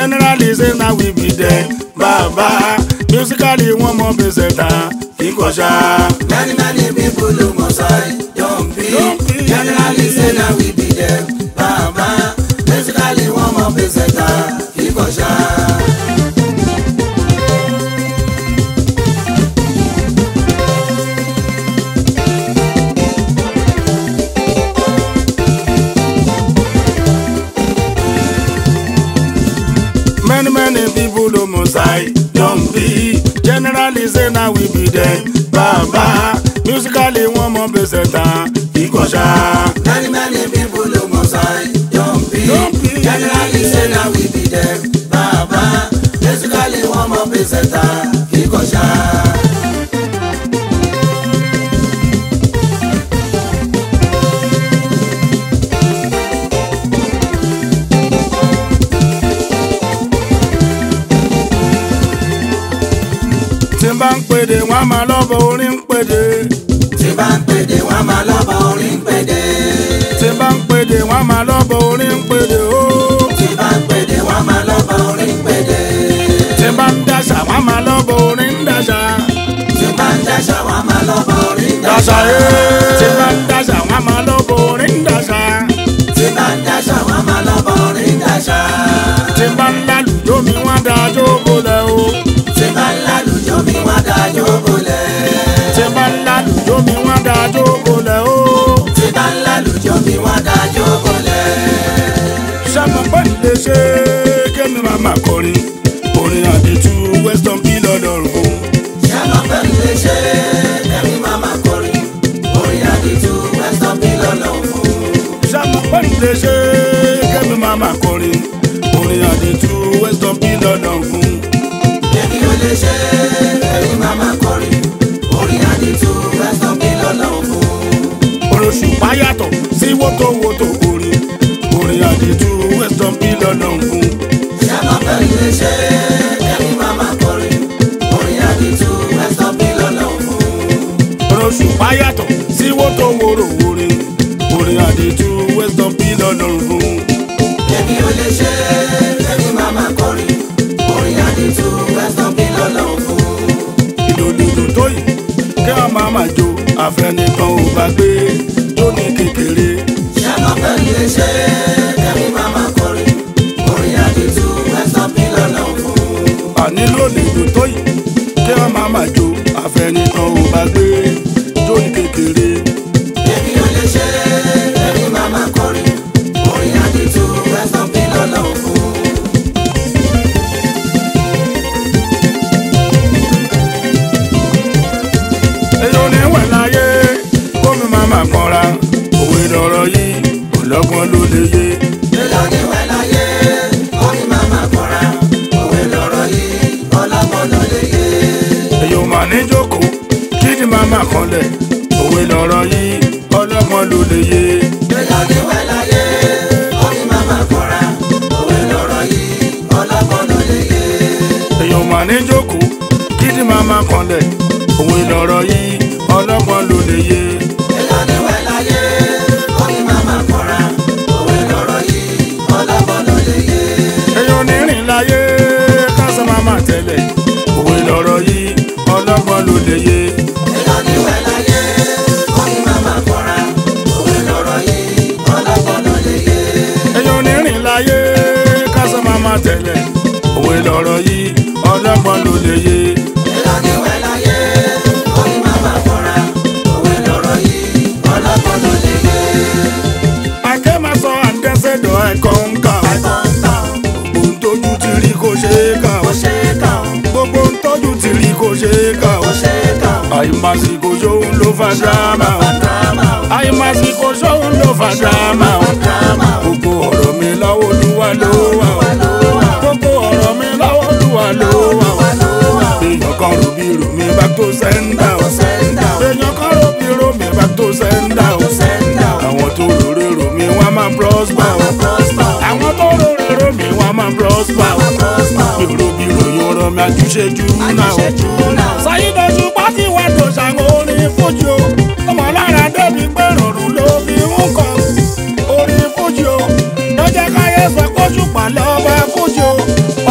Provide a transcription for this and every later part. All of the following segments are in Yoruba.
generally say na we be dem bàbá musically wọ́n mọ gbèsè ta kíkọ̀ṣà. Many many people look outside, don't be. Generally say na we be them, baba. Basically one more peseta, kíkọ̀ ṣá. many many people ló mọ̀ ṣáì don be generally say na we be dem bàbá musically wọ́n mọ gbèsè ta kíkọ̀ṣà. Many many people look outside, don't be. Don't be. Generally say na we be them, baba. Basically one more peseta, kíkọ̀ ṣá. tí n bá ń pèdè wọ́n á máa lọ́bọ̀ orin ń pèdè. Tí bá ń pèdè wọ́n máa lọ́bọ̀ orin pèdè. tí n bá ń pèdè wọ́n á máa lọ́bọ̀ orin ń pèdè ooo. Tí bá ń pèdè wọ́n máa lọ́bọ̀ orin pèdè. tí n bá ń dàṣà wọ́n á máa lọ́bọ̀ orin ń dàṣà. Tí bá ń dáṣà wọ́n máa lọ́bọ̀ orin dàṣà dáṣà. ee. tí n bá ń dàṣà wọ́n á máa lọ́bọ̀ orin ń dàṣà. Tí bá ń dáṣà wọ́n máa lọ́bọ̀ orin dáṣà. tí n bá ń lálùjọ́ mi wọ́n á dájọ́ bolẹ̀ o. Tí bá ń lálùjọ mi wá dájọ́ bolẹ̀. tí n bá ń lálùjọ́ mi wọ́n á dájọ́ bolẹ̀ o. Tí bá ń lálùjọ mi wá dájọ́ bolẹ̀. sọ́mọ pẹ́ lè ṣe kémi máa máa kọrin orin àdìtú western bí lọ́dọ̀ọ̀rùn fún. Ṣé mo fẹ́ lè ṣe kẹ́mi máa máa kọrin? Orin àdìtú Western bí lọ́lọ́ fún. sọ́mọ pẹ́ lè ṣe kémi máa máa kọrin orin àdìtú western bí lọ́dọ̀ọ̀rùn fún. Èmi ò lè ṣe kẹ́mi máa máa kọrin. Orin àdìtú Western bí lọ́lọ́ fún. oṣù páyàtọ̀ sí wótòwótò orin orin àdìtú western bí lọ́dọ̀ọ̀rùn fún. Ṣé mo fẹ́ lè ṣe kẹ́mi máa máa kọrin? Orin àdìtú Western bí lọ́lọ́ fún. oṣù páyàtọ̀ sí wótòwórò orin orin àdìtú western bí lọ́dọ̀ọ̀rùn fún. Èmi ò lè ṣe kẹ́mi máa máa kọrin. Orin àdìtú Western bí lọ́lọ́ fún. ìdòdòdò tó yìí kí wọn máa máa jó àfẹnìkan ò bá gbé tó ní kékeré Ṣé mo fẹ́ lè ṣe kẹ́mi máa máa kọrin? Orin àdìtú Western bí lọ́lọ́ fún. àní lónìí tó yìí kí wọn máa máa jó àfẹnìkan ò bá gbé tó ní kékeré Èmi ò lè ṣe kẹ́mi máa máa kọrin. Orin àdìtú Western bí lọ́lọ́ fún. èyí ò ní wẹ̀ láyé kómi máa máa kanra òwe lọ̀rọ̀ yìí ọlọ́gbọ́n ló lè yé Èlò ní wẹ̀ láyé, orin máa máa kọ́ra. Òwe lọ̀rọ̀ yìí, ọlọ́gbọ́n ló lè yé. èyí ò mà ní jókòó kí ni máa máa kanlẹ̀ òwe lọ̀rọ̀ yìí ọlọ́gbọ́n ló lè yé. Èlò ní wẹ̀ láyé, orin máa máa kọ́ra. Òwe lọ̀rọ̀ yìí, ọlọ́gbọ́n ló lè yé. èèyàn mà ní jókòó kí ni màá máa kanlẹ̀ òwe lọ̀rọ̀ yìí ọlọ́gbọ́n ló lè yé Èlò ní wẹ̀ láyé, orin máa máa kọ́ra. Òwe lọ̀rọ̀ yìí, ọlọ́gbọ́n ló lè yé. èèyàn ní rìn láyé kásán máa máa tẹ̀lẹ̀ òwe lọ̀rọ̀ yìí ọlọ́gbọ́n ló lè yé Èlò ní wẹ̀ láyé, orin máa máa kọ́ra. Òwe lọ̀rọ̀ yìí, ọlọ́gbọ́n ló lè yé. èèyàn ní rìn láyé kásán máa máa tẹ̀lẹ̀ òwe lọ̀rọ̀ yìí ọlọ́gbọ́n ló lè yé Èlò ní wẹ̀ láyé, orin máa máa kọ́ra. Òwe lọ̀rọ̀ yìí, ọlọ́gbọ́n ló lè yé. akẹ́ máa sọ àǹdẹ́sẹ̀dọ̀ ẹ̀kọ́ ń kà ó gbogbo ń tójú ti rí kó ṣe é kà ó gbogbo ń tójú ti rí kó ṣe é kà ó àìmásìkò ṣóun ló fa dírámà ó. àìmásìkò sóhun ló fa dírámà o. gbogbo ọ̀rọ̀ mi lọ́wọ́ olúwa ló wà o. gbogbo ọ̀rọ̀ mi lọ́wọ́ olúwa ló wà o. èèyàn kan rò bí rò mí back to sender o. èèyàn kan rò bí rò mí back to sender o. àwọn tó rò rò mí wọ́n máa prosper o. àwọn tó rò rò mí wọ́n máa prosper o. mi ò rò bí ròyìn ọ̀rọ̀ mi àjùṣe jù náà o. Saheed Òṣùpá tí wàá tó ṣàwọn orin fújì o ọmọ lára débi pé rọrùn ló fi ń kọ orin fújì o lọ́jọ́ káyé sọ pé Òṣùpá lọ́ba fújì o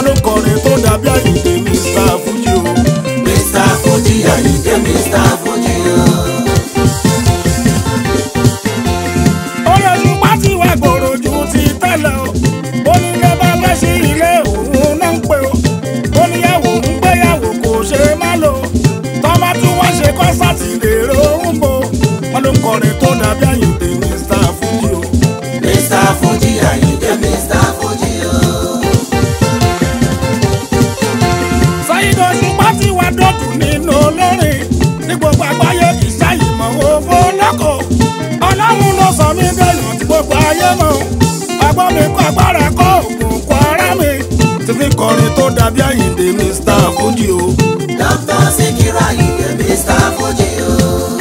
dọ̀tù nínú olórin ní gbogbo àgbáyé ìsáyìmọ̀ owó lọ́kọ̀ ọlọ́run ló sọ mí dẹ̀yàn tí gbogbo ayé mọ̀ agbọ́n mi kọ́ agbára kọ́ òògùn kọ́ ara mi ti fi kọrin tó dàbí àyíǹde Mr. Fuji o. Dr. Sikiru Ayinde Mr. Fuji o.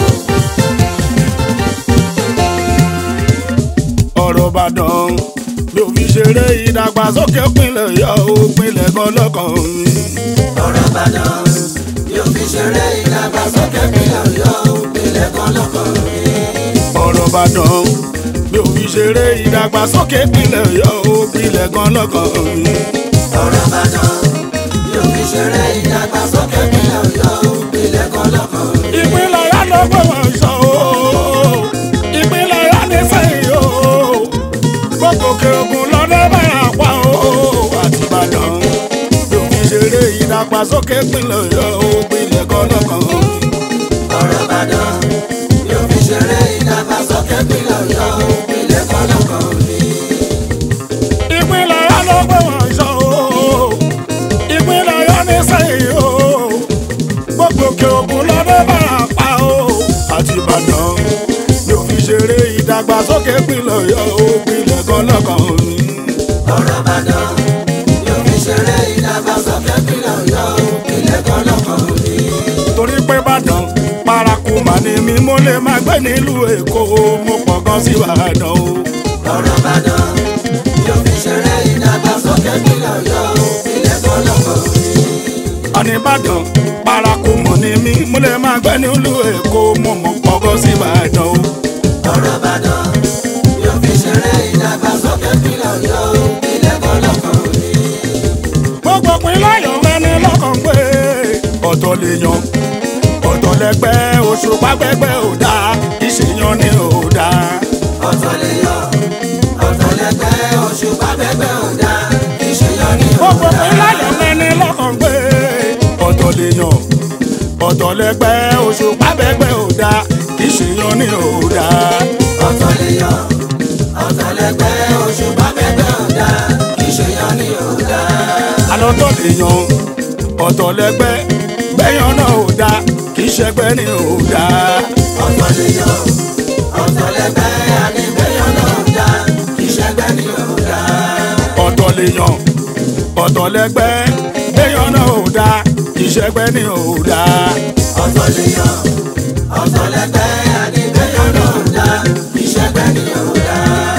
ọ̀rọ̀ Ìbàdàn mi ò fi ṣeré ìdàgbàsókè pinlẹ̀ yọ ó pinlẹ̀ gan lọ́kàn mi. ọ̀rọ̀ Ìbàdàn yóò fi ṣeré ìdàgbàsókè ìpínlẹ̀ Ọ̀yọ́ ìpínlẹ̀ kan lọ́kàn mi. ọ̀rọ̀ Ìbàdàn mi ò fi ṣeré ìdàgbàsókè pinlẹ̀ yọ ó pinlẹ̀ gan lọ́kàn mi. ọ̀rọ̀ Ìbàdàn yóò fi ṣeré ìdàgbàsókè ìpínlẹ̀ Ọ̀yọ́ ìpínlẹ̀ kan lọ́kàn mi. ìpínlẹ̀ yá ló gbé wọn sọ o ìpínlẹ̀ yá ní sẹ́yìn o gbogbo òkè ògùn lọ́dẹ báyà pa o àti Ìbàdàn mi ò fi ṣeré ìdàgbàsókè pinlẹ̀ yọ ó pinlẹ̀ gan lọ́kàn mi. ọ̀rọ̀ Ìbàdàn yóò fi ṣeré ìdàgbàsókè ìpínlẹ̀ Ọ̀yọ́ ìpínlẹ̀ kan lọ́kàn mi. ìpínlẹ̀ yá ló gbé wọn sọ o ìpínlẹ̀ yá ní sẹ́yìn o gbogbo òkè ògùn lọ́dẹ báyà pa o àti Ìbàdàn mi ò fi ṣeré ìdàgbàsókè pinlẹ̀ yọ ó pinlẹ̀ gan lọ́kàn mi. ọ̀rọ̀ Ìbàdàn yóò fi ṣeré ìdàgbàsókè ìpínlẹ̀ Ọ̀yọ́ ìpínlẹ̀ kan lọ́kàn mi. torí pé Ìbàdàn paraku mà ní mi mo lè má gbé nílùú Èkó mo pọ̀ gan sí Ìbàdàn o. ọ̀rọ̀ Ìbàdàn yóò fi ṣeré ìdàgbàsókè ìpínlẹ̀ Ọ̀yọ́ ìpínlẹ̀ kan lọ́kàn mi. àní Ìbàdàn paraku mọ̀ ní mi mo lè má gbé nílùú Èkó mo mọ̀ pọ̀ gan sí Ìbàdàn o. ọ̀rọ̀ Ìbàdàn yóò fi ṣeré ìdàgbàsókè ìpínlẹ̀ Ọ̀yọ́ ìpínlẹ̀ kan lọ́kàn mi. gbogbo pinlẹ̀ yọ̀ mẹ́ni lọ́kàn pé ọ̀tọ̀ lè yan ọ̀tọ̀ lẹ́gbẹ́ oṣù pápẹ́gbẹ́ ò dáa ìṣèyàn ni ò dáa. ọ̀tọ̀ lè yọ ọ̀tọ̀ lẹ́gbẹ́ oṣù pápẹ́gbẹ́ ò dá ìṣèyàn ní gbogbo òòdà. pinlẹ̀ yọ̀ mẹ́ni lọ́kàn pé ọ̀tọ̀ lè yan ọ̀tọ̀ lẹ́gbẹ́ oṣù pápẹ́gbẹ́ ò dáa ìṣèyàn ni ò dáa. ọ̀tọ̀ lè yọ ọ̀tọ̀ lẹ́gbẹ́ oṣù pápẹ́gbẹ́ ò dá ìṣèyàn ní òòdà. alọ́tọ̀ lè yan ọ̀tọ̀ lẹ́gbẹ́ gbẹ́yàn náà ò dáa kì í ṣẹgbẹ́ ni ò dáa. ọ̀tọ̀ lè yọ ọ̀tọ̀ lẹ́gbẹ́ àníbẹ̀yàn náà dá ìṣẹ́gbẹ́ ní òòdà. ọ̀tọ̀ lè yan ọ̀tọ̀ lẹ́gbẹ́ gbẹ́yàn náà ò dáa kì í ṣẹgbẹ́ ni ò dáa. ọ̀tọ̀ lè yọ ọ̀tọ̀ lẹ́gbẹ́ àníbẹ̀yàn náà dá ìṣẹ́gbẹ́ ní òòdà.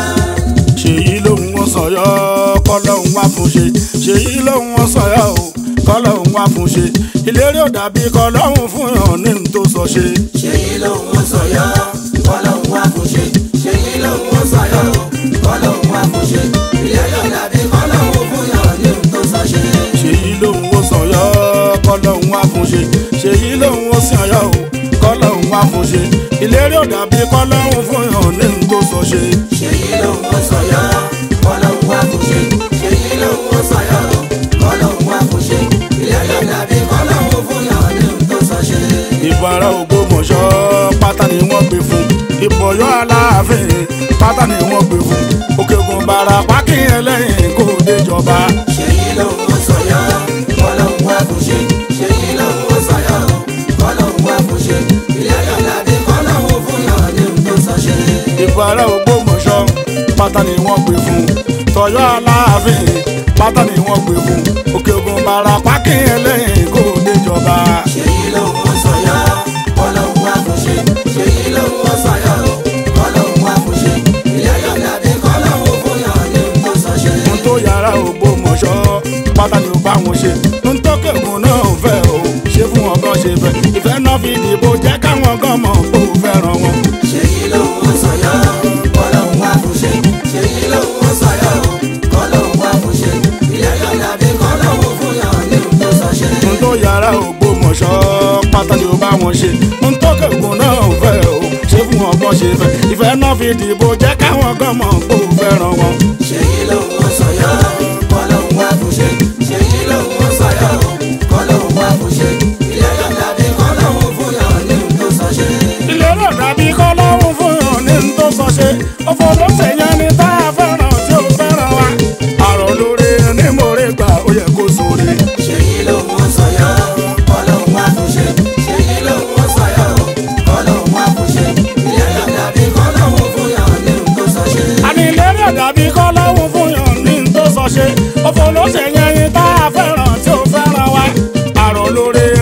ṣèyí lòun wọn sọyọ kọlọ́hún wá fún ṣe ṣèyí lòun wọn sọyọ o kọlọ́hún wá fún ṣe ìlérí ò dàbí kọlọ́hún fún yàn ní n tó sọ ṣe. ṣèyí lòun ń sọyọ́ kọ́lọ́hún wá fún ṣe ṣèyí lòun ń sọyọ́ kọ́lọ́hún wá fún ṣe ilé yóò dàbí kọ́lọ́hún fún yàn ní ohun tó sọ ṣe. ṣèyí lòun wọn sọyọ kọlọ́hún wá fún ṣe ṣèyí lòun wọn sọyọ o kọlọ́hún wá fún ṣe ìlérí ò dàbí kọlọ́hún fún yàn ní n tó sọ ṣe. ṣèyí lòun ń sọyọ́ kọ́lọ́hún wá fún ṣe ṣèyí lòun ń sọyọ́ kọ́lọ́hún wá fún ṣe ilé yóò dàbí kọ́lọ́hún fún yàn ní ohun tó sọ ṣe. ìbò ara Ògbómọ̀ṣọ́ pátá ni wọ́n gbé fún ìbò Ọ̀yọ́ Aláàfin pátá ni wọ́n gbé fún Òkè Ògùn Ìbàràpá kí ẹlẹ́yìn kó déjọba. ṣèyí lòun ń sọyọ́ kọ́lọ́hún wá fún ṣe ṣèyí lòun ń sọyọ́ kọ́lọ́hún wá fún ṣe ilé yóò dàbí kọ́lọ́hún fún yàn ní ohun tó sọ ṣe. ìbò ara Ògbómọ̀ṣọ́ pátá ni wọ́n gbé fún tọ̀yọ́ Aláàfin pátá ni wọ́n gbé fún Òkè Ògùn Ìbàràpá kí ẹlẹ́yìn kó déjọba. ṣèyí lòun ń sọyọ́ kọ́lọ́hún wá fún ṣe ṣèyí lòun ń sọyọ́ kọ́lọ́hún wá fún ṣe ilé yóò dàbí kọ́lọ́hún fún yàn ní ohun tó sọ ṣe. n tó yàrá Ògbómọ̀ṣọ́ pátá ni ó bá wọn ṣe n tó kẹ́gùn náà fẹ́ o ṣe fún wọn gan ṣe fẹ́ ìfẹ́ náà fi dìbò jẹ́ káwọn gan mọ̀ kó fẹ́ràn wọn. ṣèyí lòun ń sọyọ́ kọ́lọ́hún wá fún ṣe ṣèyí lòun ń sọyọ́ kọ́lọ́hún wá fún ṣe ilé yóò dàbí kọ́lọ́hún fún yàn ní ohun tó sọ ṣe. n tó yàrá Ògbómọ̀ṣọ́ pátá ni ó bá wọn ṣe n tó kẹ́gùn náà fẹ́ o ṣe fún wọn gan ṣe fẹ́ ìfẹ́ náà fi dìbò jẹ́ káwọn gan mọ̀ kó fẹ́ràn wọn. ṣèyí lòun ń sọyọ́ kọ́lọ́hún wá fún ṣe ṣèyí lòun ń sọyọ́ kọ́lọ́hún wá fún ṣe ilé yóò dàbí kọ́lọ́hún fún yàn ní ohun tó sọ ṣe. ilé náà dàbí kọ́ lọ́hùn fún yàn ní n tó sọ ṣe òfòdó ṣèyàn ni tá a fẹ́ràn tí ó fẹ́ràn wa. àrò lórí ẹni mo rí gbà ó yẹ kó sóore. ṣèyí lòun ń sọyọ́ kọ́lọ́hún wá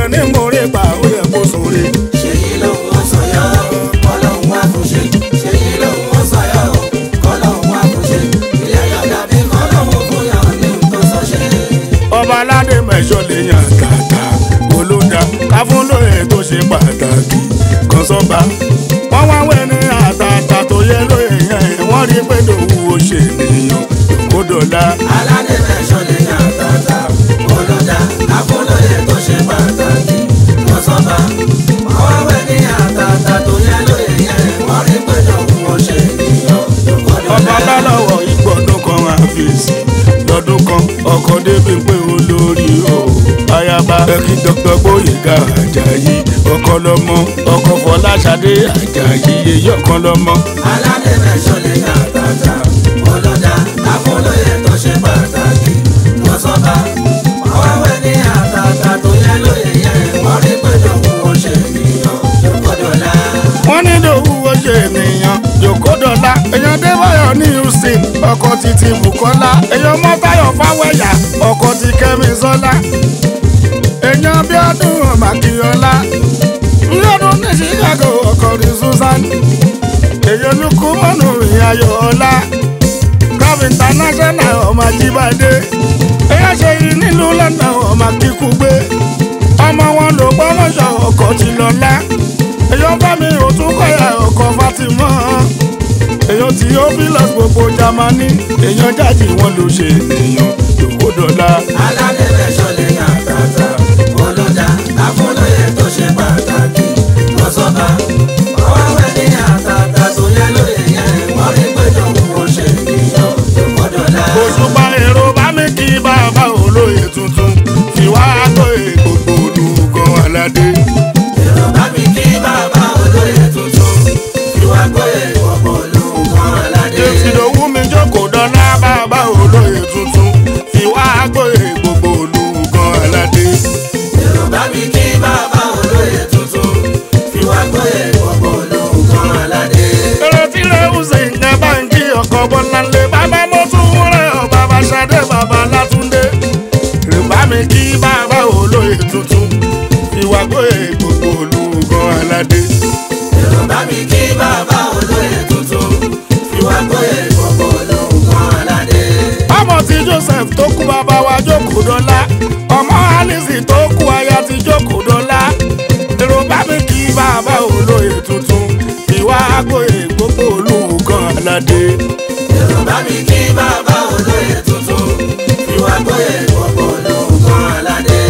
ní mòrè pa ó yẹ kó sóore. ṣèyí lòun ó sọyọ́ kọ́lọ́hún wá fún ṣe ṣèyí lòun ó sọyọ́ kọ́lọ́hún wá fún ṣe ilé ayọ̀ dàbí kọ́lọ́hún fún yàn ní tó sọ ṣe. ọba aládé mẹ́sọ̀ lè yàn tààtà olódà káfúnlóye tó ṣe pàtàkì kan sọ́ba. wọ́n wá wẹ̀ ní àtàtà tó yẹ lóye yẹn wọ́n rí pé lòun ò ṣe nìyàn kó dọ̀la. aládé mẹ́sọ̀ lè yàn tàtà olódà àfọlọ́yẹ tó ṣe pàtàkì lọ́sọ̀bà wọ́n wẹ̀ ní àtàtà tó yẹ lóye yẹn wọ́n rí pé lòun ò ṣe ènìyàn ọba lọ́kọ̀dọ̀lá. bá lọ́wọ́ ìgbọ̀dún kan àfẹ́sì lọ́dún kan ọkọ̀ débi pé olórí o ayaba ẹkí dr gbóyèga ajayi ọkọ lọmọ ọkọ fọláṣadé ajayi èyí ọkọ lọmọ. aládé mẹ́sọ̀ lè yàn tàtà olódà àfọlọ́yẹ tó ṣe pàtàkì lọ́sọ̀bà wọ́n wẹ̀ ní àtàtà tó yẹ lóye yẹn wọ́n rí pé lòun ò ṣe ènìyàn lọ́kọ̀dọ̀lá. wọ́n ní lòwú ó ṣe ènìyàn jòkódọ́lá èèyàn débáyọ̀ ní houston ọkọ̀ títí bukola èèyàn mọ́tayọ̀ fáwẹ́yà ọkọ̀ ti kẹ́mi sọ́lá èèyàn bíọ́dún màkìyọ́lá ńlọ́dún ní chicago ọkọ̀ ní susan èèyàn lukú mọ́nù ìyàyọ̀ ọ̀la club international ọmọ ajíbádé èèyàn ṣe yìí nílùú london ọmọ kíkúgbé ọmọ wọn ló gbọ́mọ̀ṣọ́ ọkọ̀ ti lọ́lá èèyàn bá mi ò tún kọ́yà ọkọ̀ fatima èèyàn tí ó bí lọ gbogbo jamani èèyàn jáde wọn ló ṣe èèyàn lòkódọ́lá. aládé mẹ́sọ̀ lè yàn tàtà olódà àfọlọ́yẹ tó ṣe pàtàkì lọ́sọ̀bà wọ́n wẹ̀ ní àtàtà tó yẹ lóye yẹn wọ́n rí pé lòun ò ṣe ènìyàn lọ́kọ̀dọ̀lá. òṣùpá èrò bá mi kí bàbá olóye tuntun fi wá tó gbogbo olùkọ́ aládé. èrò bá mi kí bàbá olóyè tuntun ìwà gbóyè ọ̀pọ̀ olùkọ́ aládé. ìfìdòwú mi jókòó dọ́là bàbá olóye tuntun fi wá tó gbogbo olùkọ́ aládé. èrò bá mi kí bàbá olóyè tuntun ìwà gbóyè ọ̀pọ̀ olùkọ́ aládé. èrò tí lẹ́hùn sí ní báńkì ọkọ̀ bọ́láńlé bàbá mo tún rẹ̀ ọ́ bàbá ṣadé bàbá látúndé. èrò bá mi kí bàbá olóye tuntun fi wá tó gbogbo olùkọ́ aládé. èrò bá mi kí bàbá olóyè tuntun ìwà gbóyè ọ̀pọ̀ olùkọ́ aládé. ọmọ tí joseph tó kú bàbá wa jókòó dọ́là ọmọ alice tó kú aya ti jókòó dọ́là èrò bá mi kí bàbá olóye tuntun ìwà àgbòye gbogbo olùkọ́ aládé. èrò bá mi kí bàbá olóyè tuntun ìwà gbóyè ọ̀pọ̀ olùkọ́ aládé.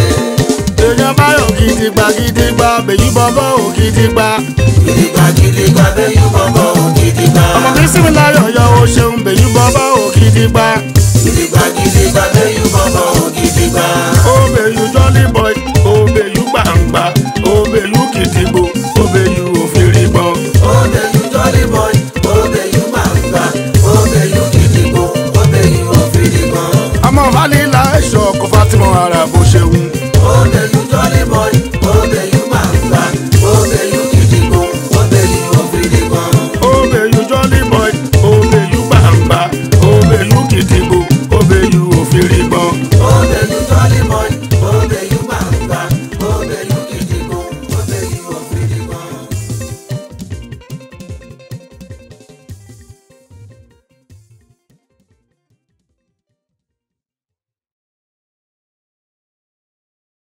èèyàn báyọ̀ gidigba gidigba bèyí bọ́bọ́ ò gidigba gidigba gidigba bẹ́yìn bọ́bọ́ gidigba. ọmọ kí sinmi láyọ̀ yọ o ṣeun bèyí bọ́bọ́ ò gidigba gidigba gidigba bẹ́yìn bọ́bọ́ gidigba. ó bèyí jọ́lí